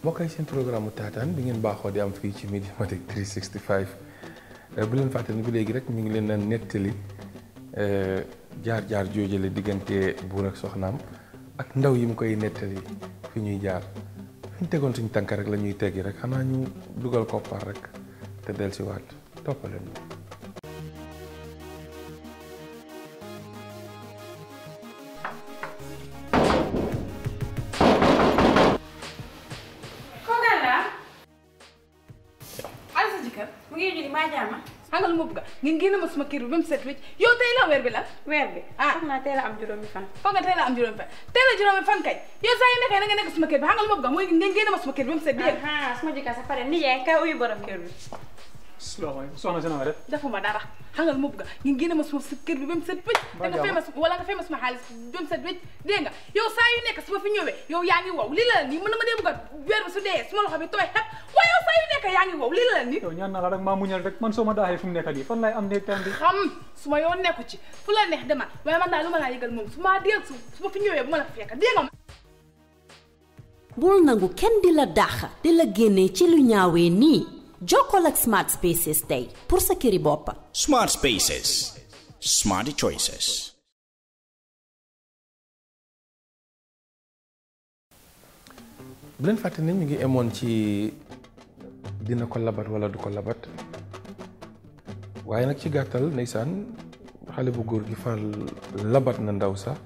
moo koy seen programme taataan bi ngeen baaxoo di am fii ci Mediamatic 365 bu leen fàtte ni ba léegi rek ñu ngi leen a nettali jaar-jaar joojale diggante buur ak soxnaam ak ndaw yi mu koy nettali fi ñuy jaar fi ñu tegoon suñu tànk rek la ñuy teggi rek xanaa ñu dugal koppar rek te dellusiwaat toppaleen kookaan laa ala sa jëkkër mu ngi julli maa jaama xangal ma bëgg ngeen génne ma suma kër bi ba mu set wecc yow tey la weer bi la weer bi Ah. foog naa teel a am juróomi fan foog nga tey la am juróomi fan tey la juróomi fan kay yow saa yu nekkee na nga nekk suma kër bi xangal ma bëgg mooy ngeen génne ma suma kër bi ba mu set dégg nga aha suma jëkkër sa pare ni yaay kay uyu borom kër bi salaamaaleykum soxna si na nga def defuma dara xangal ma bëgg ngeen génne ma suma si kër bi ba mu set wecc te nga fay ma su- wala nga fay ma suma xaalis ba mu set wecc dégg nga yow saa yu nekk su ma fi ñëwee yow yaa ngi wow lii la la nii mën na ma dee bëgg a weer bi su dee suma loxo bi tooy xep waaye yow saa yu nekk yaa ngi wow lii la la nii yow ñaan naa la rek maa muñal rek man soo ma daaxee fu mu nekk nii fan laay am néeg tam bi xam su ma yoon nekku ci fu la neex demal waaye man daal lu ma laa yëgal moom su ma dégg su su ma fi ñëwee bu ma la fi fekk dégg nga bul nangu kenn di la dàq di la génne ci lu ñaawee nii jokkool ak smart spaces tey pour sa këri bopp Smart Spaces. Smarty choices. bu leen fàtte ne ñu ngi emoon ci dina ko labat wala du ko labat waaye nag ci gàttal ndeysaan xale bu góor gi far labat na ndaw sa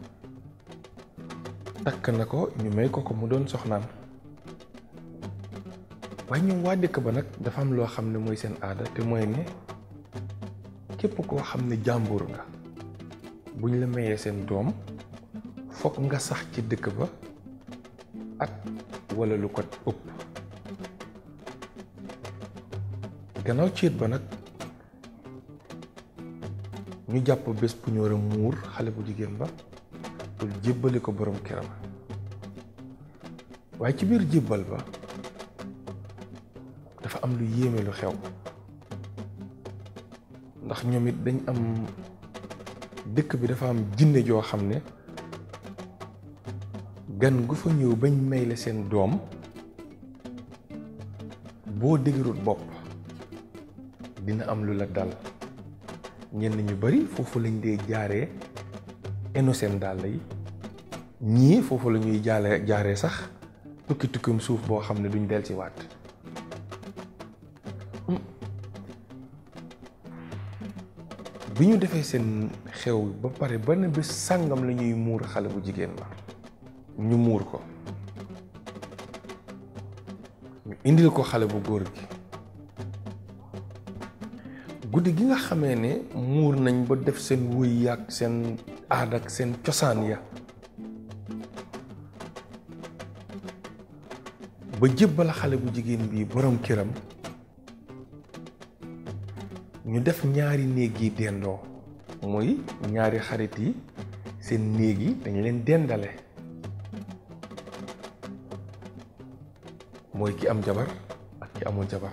takk na ko ñu may ko ko mu doon soxnaam waaye ñoom waa dëkk ba nag dafa am loo xam ne mooy seen aada te mooy ne képp koo xam ne jàmbur nga buñ la mayee seen doom fokk nga sax ci dëkk ba at wala lu ko ëpp gannaaw céet ba nag ñu jàpp bés bu ñu war a muur xale bu jigéen ba pour jébbali ko borom këram waaye ci biir jébbal ba dafa am lu yéeme lu xew ndax ñoom it dañ am dëkk bi dafa am jinne joo xam ne gan gu fa ñëw bañ may la seen doom boo dëgërut bopp dina am lu la dal ñenn ñu bari foofu lañ dee jaaree enu seen dàll yi ñii foofu la ñuy jaale jaaree sax tukki tukkim suuf boo xam ne duñ del ci waat bi ñu defee seen xew ba pare ba ne bés sàngam la ñuy muur xale bu jigéen ba ñu muur ko ñu indil ko xale bu góor gi guddi gi nga xamee ne muur nañ ba def seen wëy yaag seen aada ak seen cosaan ya ba jébbal xale bu jigéen bi borom këram ñu def ñaari néeg yi dendoo muy ñaari xarit yi seen néeg yi dañ leen dendale mooy ki am jabar ak ki amul jabar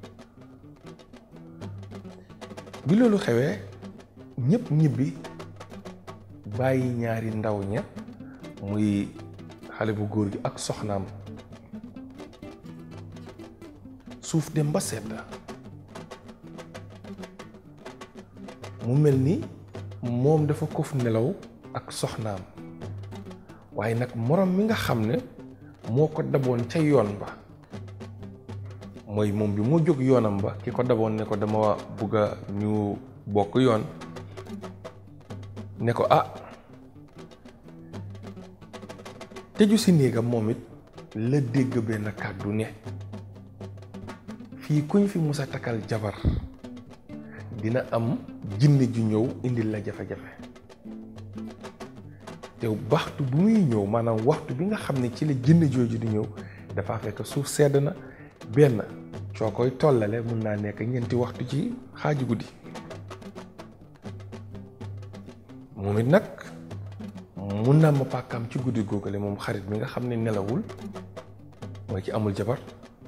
bi loolu xewee ñëpp ñibbi bàyyi ñaari ndaw ña muy xale bu góor gi ak soxnaam suuf dem ba sedd mu mel ni moom dafa kof nelaw ak soxnaam waaye nag moroom mi nga xam ne moo ko daboon ca yoon ba mooy moom bi moo jóg yoonam ba ki ko daboon ne ko dama bugg a ñu bokk yoon ne ko ah tëju si néegam moom it la dégg benn kàddu ne fii kuñ fi musa takkal jabar dina am jinne ju ñëw indil la jafe-jafe te waxtu bu muy ñëw maanaam waxtu bi nga xam ne ci la jinne jooju di ñëw dafa fekk suuf sedd na benn soo koy tollale mun naa nekk ñeenti waxtu ci xaaju guddi moom it nag mun naa ma pàkkaam ci guddi googale moom xarit bi nga xam ne nelawul mooy ci amul jabar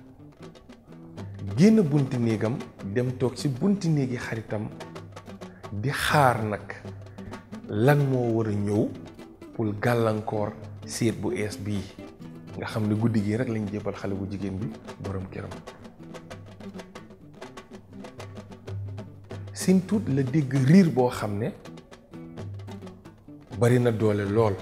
génn bunti néegam dem toog ci bunti néegi xaritam di xaar nag lan moo war a ñëw pour gàllankoor séet bu ees bii nga xam ne guddi gi rek lañ jébal xale bu jigéen bi borom këram sin tuut la dégg riir boo xam ne bari na doole lool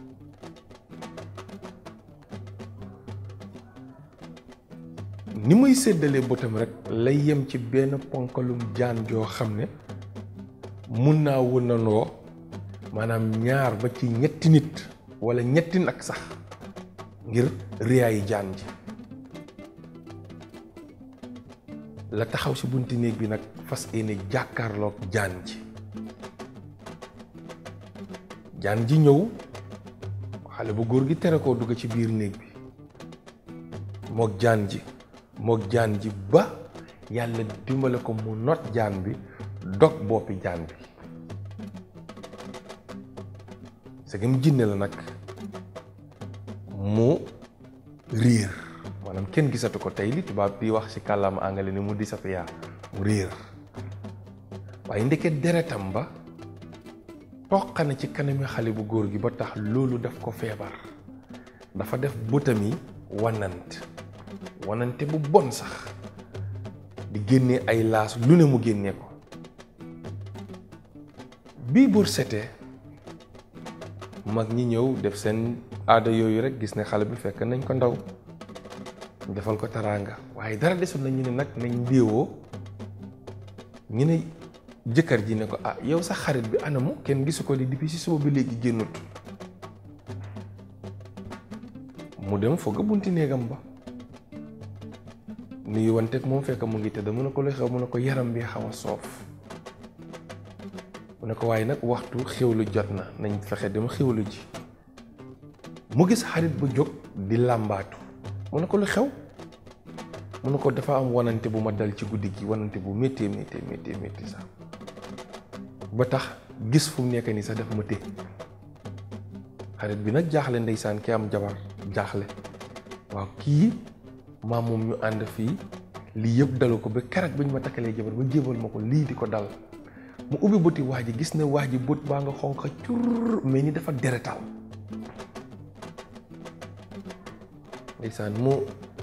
ni muy séddalee bëtam rek lay yem ci benn ponkalum jaan joo xam ne mun naa wënandoo maanaam ñaar ba ci ñetti nit walla ñetti nag sax ngir riyaayi jaan ji la taxaw ci bunti néeg bi nag fas yéene jàkkaarloog jaan ji jaan ji ñëw xale bu góor gi tere koo dugg ci biir néeg bi mook jaan ji mook jaan ji ba yàlla dimbale ko mu not jaan bi dog boppi jaan bi segam jinne la nag mu riir maanaam kenn gisatu ko tey li tubaab di wax ci kàllaama angale ni mu disappear mu riir waaye ndeke deretam ba toq na ci kanami xale bu góor gi ba tax loolu daf ko feebar dafa def bëtam yi wanant wanante bu bon sax di génnee ay laas lu ne mu génnee ko bii bur setee mag ñi ñëw def seen aada yooyu rek gis ne xale bi fekk nañ ko ndaw defal ko taraanga waaye dara desul na ñu ne nag nañ ndéewoo ñu ne jëkkër ji ne ko ah yow sa xarit bi anamu kenn gisu ko di depuis si suba bi léegi génnut mu dem foog a bunti néegam ba nuyu wanteeg moom fekk mu ngi tëdd mu ne ko lu xew mu ne ko yaram bi xaw a soof mu ne ko waaye nag waxtu xewlu jot na nañ fexe dem xewlu ji mu gis xarit bu jóg di làmbaatu mu ne ko lu xew mu ne ko dafa am wanante bu ma dal ci guddi gi wanante bu méttee méttee méttee méttee sax ba tax gis fu mu nekk nii sax daf ma té xarit bi nag jaaxle ndeysaan ki am jabar jaaxle waaw kii maam moom ñu ànd fii lii yëpp dalu ko ba keroog bi ñu ma takkalee jabar ba jébal ma ko lii di ko dal mu ubbi bëti waa ji gis ne waa ji bët baa nga xonq cur mais ni dafa deretal ndeysaan mu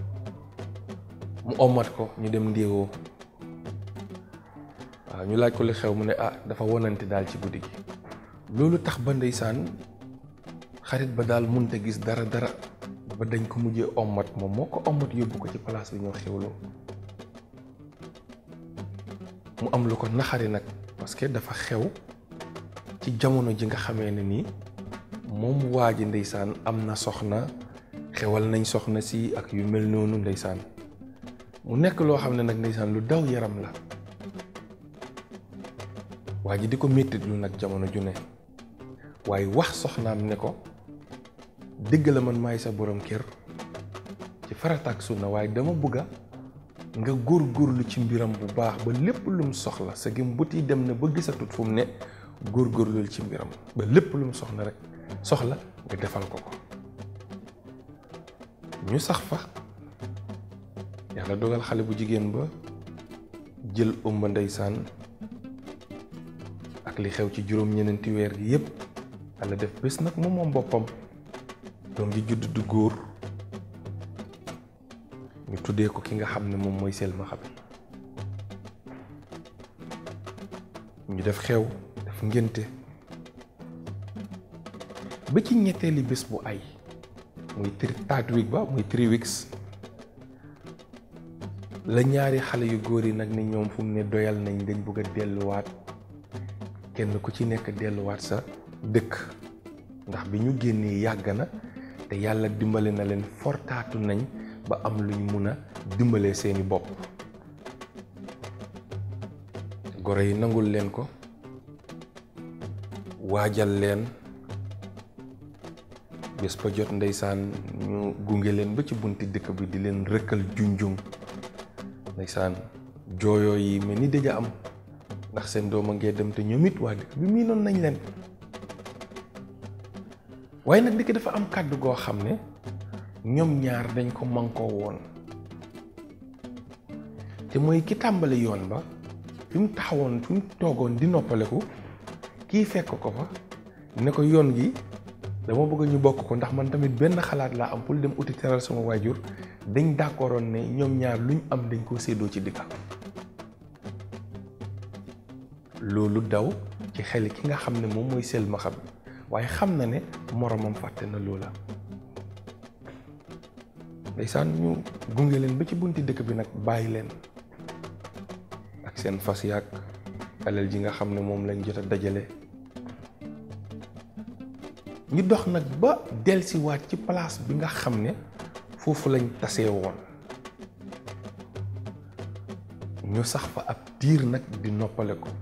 mu omat ko ñu dem ndéewoo waaw ñu laaj ko li xew mu ne ah dafa wonante daal ci guddi gi loolu tax ba ndeysaan xarit ba daal munta gis dara dara ba dañ ko mujjee omat moom moo ko omat yóbbu ko ci place bi ñoo xewloo mu am lu ko naxari nag parce que dafa xew ci jamono ji nga xamee ne nii moom waa ji ndeysaan am na soxna xewal nañ soxna si ak yu mel noonu ndeysaan mu nekk loo xam ne nag ndeysaan lu daw yaram la waa ji di ko méttit lu nag jamono ju ne waaye wax soxnaam ne ko dëgg la man maay sa borom kër ci farataak sunna waaye dama bëgga nga góorgóorlu ci mbiram bu baax ba lépp lum soxla sa gëm but yi dem na ba gisatut fu mu ne góorgóorlul ci mbiram ba lépp lum soxla rek soxla nga defal ko ko ñu sax fa yàlla dogal xale bu jigéen ba jël ëmba ndeysaan ak li xew ci juróom-ñeneenti weer gi yépp yàlla def bés nag moom moom boppam doom ji judd du góor ñu tuddee ko ki nga xam ne moom mooy selmaxa bi ñu def xew def ngénte ba ci ñetteeli bés bu ay muy tri taat week ba muy three weeks la ñaari xale yu góor yi nag ni ñoom fu mu ne doyal nañ dañ bëgg a delluwaat kenn ku ci nekk delluwaat sa dëkk ndax bi ñu génnee yàgg na te yàlla dimbale na leen fortaatu nañ ba am lu ñu mun a dimbalee seeni bopp goro yi nangul leen ko waajal leen bés ba jot ndeysaan ñu gunge leen ba ci bunti dëkk bi di leen rëkkal junjung ndeysaan jooyoo yi mel ni dëja am ndax seen doom a ngee dem te ñoom it waa dëkk bi mii noonu nañ leen waaye nag dëkk dafa am kàddu goo xam ne ñoom ñaar dañ ko mànkoo woon te mooy ki tàmbali yoon ba fi mu taxawoon fi mu toogoon di noppaleku kii fekk ko fa ne ko yoon gi dama bëgg ñu bokk ko ndax man tamit benn xalaat laa am pour dem uti teral sama waajur dañ d'accordoon ne ñoom ñaar luñ am dañ koo séddoo ci digga loolu daw ci xel ki nga xam ne moom mooy sel ma xam waaye xam na ne moromam fàtte na loola ndeysaan ñu gunge leen ba ci bunti dëkk bi nag bàyyi leen ak seen fas yaag alal ji nga xam ne moom lañ jot a dajale ñu dox nag ba delsiwaat ci place bi nga xam ne foofu lañ tasee woon ñu sax fa ab diir nag di noppale ko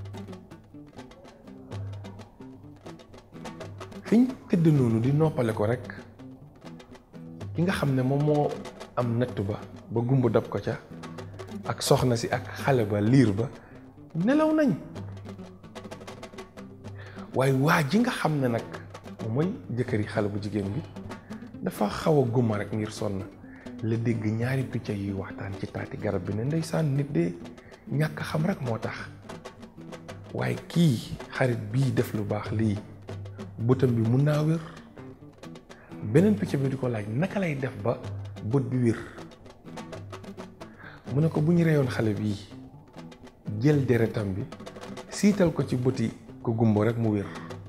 fiñ tëdd noonu di noppale ko rek ki nga xam ne moom moo am natt ba ba gumb dab ko ca ak soxna si ak xale ba liir ba nelaw nañ waaye waa ji nga xam ne nag moom mooy jëkkëri xale bu jigéen bi dafa xaw a gumma rek ngir sonn la dégg ñaari picc yuy waxtaan ci taati garab bi ne ndeysaan nit de ñàkk xam rek moo tax waaye kii xarit bii def lu baax lii bëtam bi mun naa wér beneen picc bi di ko laaj naka lay def ba bët bi wér mu ne ko bu ñu reyoon xale bii jël deretam bi siital ko ci bëti ko gumbo rek mu wér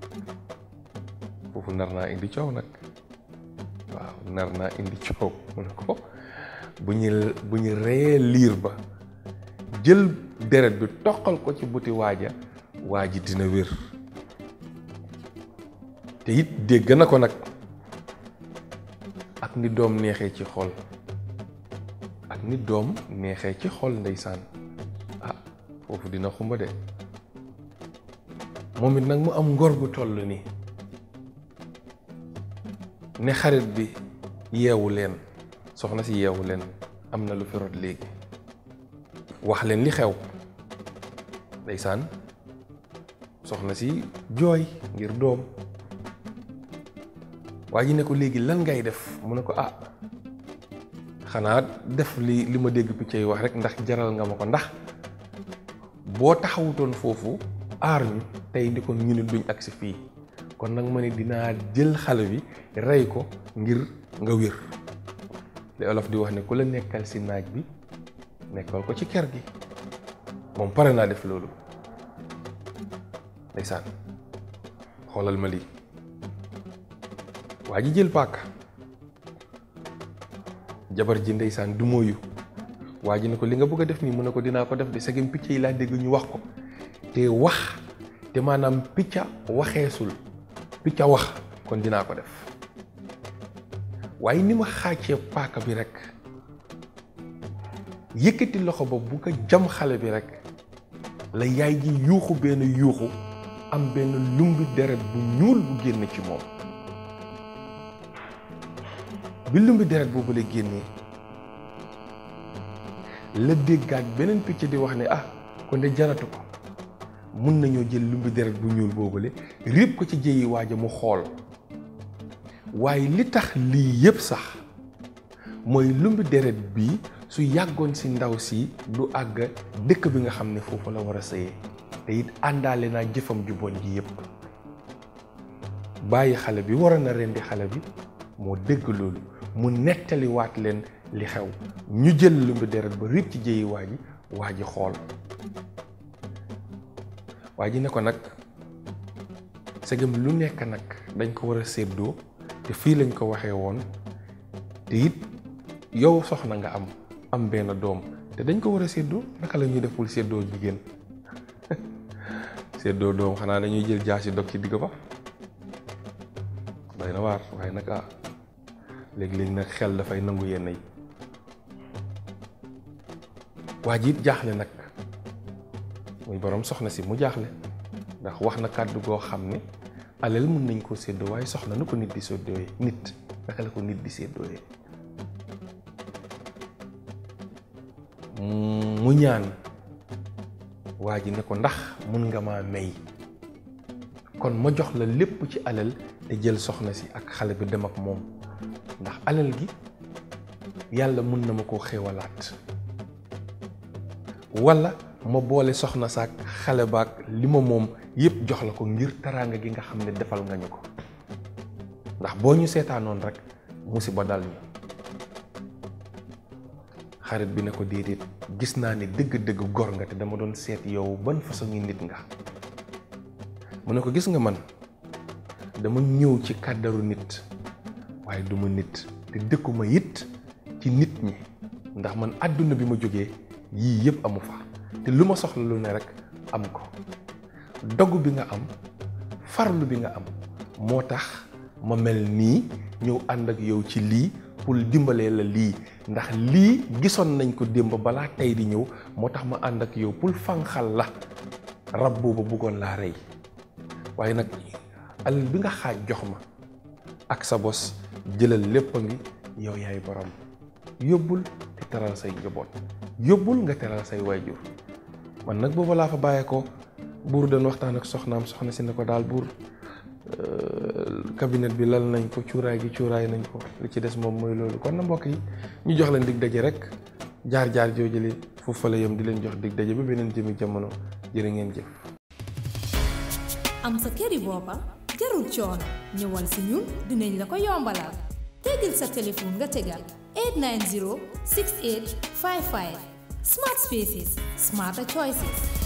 foofu nar naa indi coow nag waaw nar naa indi coow mu ne ko bu ñu bu ñu reyee liir ba jël deret bi toqal ko ci bëti waaja waa ji dina wér te it dégg na ko nag ak ni doom neexee ci xol ak ni doom neexee ci xol ndeysaan ah foofu dina xumba de moom it nag mu am ngor gu toll ni ne xarit bi yeewu leen soxna si yeewu leen am na lu fi rot léegi wax leen li xew ndeysaan soxna si jooy ngir doom waa ji ne ko léegi lan ngay def mu ne ko ah xanaa def li li ma dégg picc yi wax rek ndax jaral nga ma ko ndax boo taxawutoon foofu aar ñu tey ndi kon ñu ne duñ agsi fii kon nag ma ne dinaa jël xale bi rey ko ngir nga wér li olof di wax ne ku la nekkal si naaj bi nekkal ko ci ker gi moom pare naa def loolu ndeysaan xoolal ma lii waa ji jël paaka jabar ji ndeysaan du mooyu waa ji ne ko li nga bëgg a def nii mu ne ko dinaa ko def de segem picc yi laa dégg ñu wax ko te wax te maanaam picca waxeesul picca wax kon dinaa ko def waaye ni ma xàccee paaka bi rek yëkkati loxo ba bu ko jam xale bi rek la yaay ji yuuxu benn yuuxu am benn lumbi deret bu ñuul bu génn ci moom bi lumbi deret boobu la génnee la déggaat beneen picc di wax ne ah kon de jaratu ko mun nañoo jël lumbi deret bu ñuul boobule réeb ko ci jëyi waaja mu xool waaye li tax lii yépp sax mooy lumbi deret bi su yàggoon si ndaw si du àgg dëkk bi nga xam ne foofu la war a sëyee te it àndaale naa jëfam ju bon ji yépp bàyyi xale bi waroon na rendi xale bi moo dégg loolu mu nettaliwaat leen li xew ñu jël lumbi deret ba réeb ci jëyi waa ji waa ji xool waa ji ne ko nag segam lu nekk nag dañ ko war a séddoo te fii lañ ko waxee woon te it yow soxna nga am am benn doom te dañ ko war a séddoo naka la ñuy def pour séddoo jigéen séddoo doom xanaa dañuy jël jaasi dog ci digg ba doy na waar waaye nag ah léegi-léegi nag xel dafay nangu yenn yi waa ji it jaaxle nag muy borom soxna si mu jaaxle ndax wax na kàddu goo xam ne alal mën nañ koo séddoo waaye soxna nu ko nit di séddooyee nit naka la ko nit di séddooyee mu ñaan waa ji ne ko ndax mun nga maa may kon ma jox la lépp ci alal te jël soxna si ak xale bi dem ak moom ndax alal gi yàlla mun na ma koo xéewalaat walla ma boole soxna saak xale baak li ma moom yépp jox la ko ngir taraanga gi nga xam ne defal nga ñu ko ndax boo ñu seetaanoon rek musiba dal ñu xarit bi ne ko déedéet gis naa ne dëgg-dëgg gor nga te dama doon seet yow ban façon ngi nit nga mu ne ko gis nga man dama ñëw ci kàddaru nit waaye duma nit te dëkkuma it ci nit ñi ndax man àdduna bi ma jógee yii yëpp amu fa te lu ma soxla lu ne rek am ko dogu bi nga am farlu bi nga am moo tax ma mel nii ñëw ànd ak yow ci lii pour dimbalee la lii ndax lii gisoon nañ ko démb balaa tey di ñëw moo tax ma ànd ak yow pour fanxal la rab boobu bëggoon laa rey waaye nag alal bi nga xaaj jox ma ak sa bos jëlal lépp a ngi yow yaay borom yóbbul te teral say njaboot yóbbul nga teral say waajur man nag booba laa fa bàyyeekoo buur doon waxtaan ak soxnaam soxna si ne ko daal buur cabinet bi lal nañ ko cuuraay gi cuuraay nañ ko li ci des moom mooy loolu kon na mbokk yi ñu jox leen dig daje rek jaar jaar joojale foofu fa la yem di leen jox dig daje ba beneen jëmi jamono jërë ngeen jëf. am sa këri boppa jarul coono ñëwal si ñun dinañ la ko yombalal tegal sa téléphone nga tegal 890 6855 smart spaces smarter choices